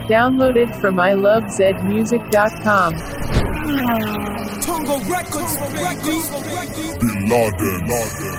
Downloaded from ilovezmusic.com. Tongo Records, Records, Records. Bin Laden. Laden.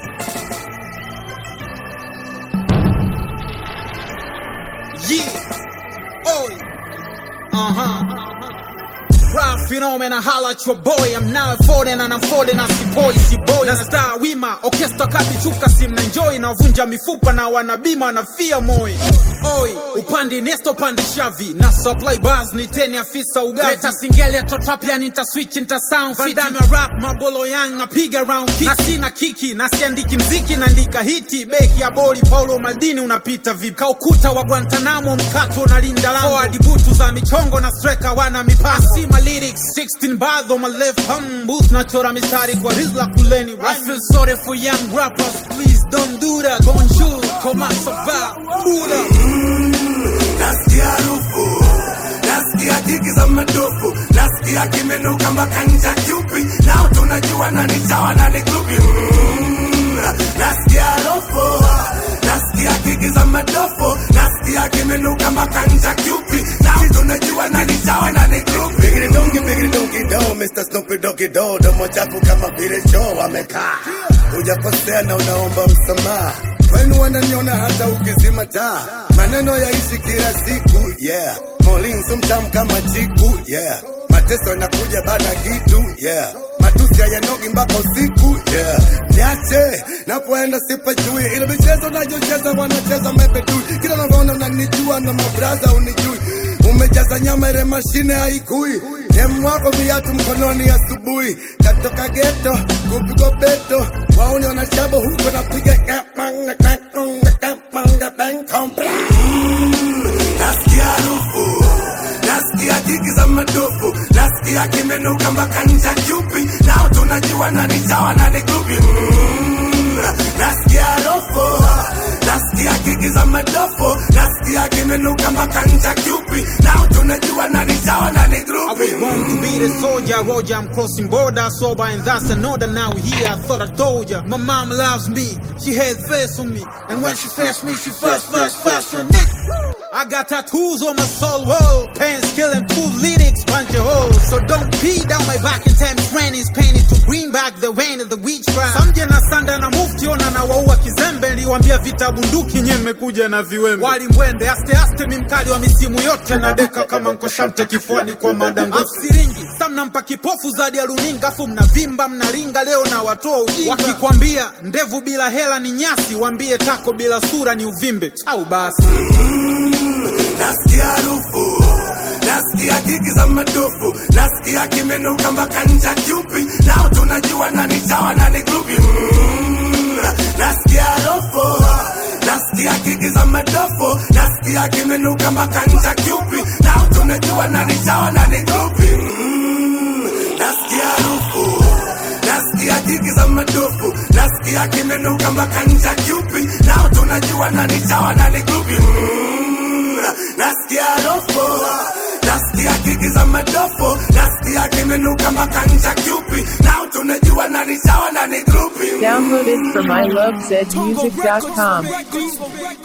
Yeah. Oi. Uh huh. Rap phenomena, holla at your boy. I'm now folding and I'm folding as si boy, si boy. Na star wima, orchestra kati chuka sim na enjoy na vunja mifupa na wanabima na fia moi. Oi, upande nesto upande shavi na supply bars ni teni afisa ugavi. Leta singeli ya totapia nita switch nita sound fit. Vandame rap mabolo yang napiga round kick. Na sina kiki na siandiki mziki naandika hiti. Beki ya boli Paulo Maldini unapita vipi? Kaukuta wa Guantanamo mkato na linda lango. Forward butu za michongo na striker wana mipaka. Sima lyrics 16 bars on my left hum booth nachora mistari kwa rizla kuleni. I feel sorry for young rappers, please don't do that. Bonjour, comment ça va? Buddha. nasikia harufu nasikia jigi za madofu nasikia kimenuka mpaka ncha chupi nao tunajua nani chawa nani grupi Mm, nasikia harufu nasikia jigi za madofu nasikia kimenuka mpaka ncha chupi nao tunajua nani chawa nani grupi bigiri dongi bigiri dongi do Mr. Snoopy Doggy Do domo chafu kama vile choo wamekaa hujakosea na unaomba msamaha wenu wananiona hata ukizima taa maneno yaishi kila siku yeah molinsu mtamu kama chiku yeah mateso yanakuja baada ya kitu yeah matusi hayanogi mpaka usiku yeah niache napoenda sipajui ile michezo nayocheza wanacheza mepetui kila navona unanijua na mabraza unijui umejaza nyama ile mashine haikui Demu wako viatu mkononi asubuhi, katoka geto kupigwa beto, wauni wanachabo huko napiga kapanga kakonga kapanga benkombe. Nasikia harufu, nasikia jigi za madofu, nasikia kimenuka mpaka ncha chupi, nao tunajua nani chawa nani grupi. Mm, Nasikia harufu, nasikia jigi za madofu, nasikia kimenuka mpaka ncha chupi, nao tunajua nani chawa nani I grupi. was born to be the soldier, Roger. I'm crossing border, sober, and that's an order. Now here, I thought I told ya. My mom loves me, she had faith on me, and when she first me, she first, first, first on me. I got tattoos on my soul wall, pants killing full lyrics, punch a hole. So don't pee down my back and tell me rain is painted to bring back the rain of the witch trial. Samje na sanda na mufti ona na waua kizembe, niliwambia vita bunduki nye mmekuja na viwembe. Walimwende aste aste, mi mkali wa misimu yote na deka kama nkoshamte kifuani kwa madango. Afsiringi samnampa kipofu zadi ya runinga, afu mnavimba mnaringa, leo na watoa ujinga. Wakikwambia ndevu bila hela ni nyasi, wambie tako bila sura ni uvimbe. Au basi nasikia harufu nasikia jigi za madofu nasikia kimenuka mpaka ncha chupi nao tunajua nani chawa nani grupi Mm, nasikia harufu nasikia jigi za madofu nasikia kimenuka mpaka ncha chupi nao tunajua nani chawa nani grupi Mm, nasikia harufu nasikia jigi za madofu nasikia kimenuka mpaka ncha chupi nao tunajua nani chawa nani grupi Mm, nasikia harufu nasikia kiki za madofu nasikia kimenuka mpaka ncha chupi nao tunajua nani chawa nani grupi Downloaded from Tongo ilovezmusic.com. Records, Records.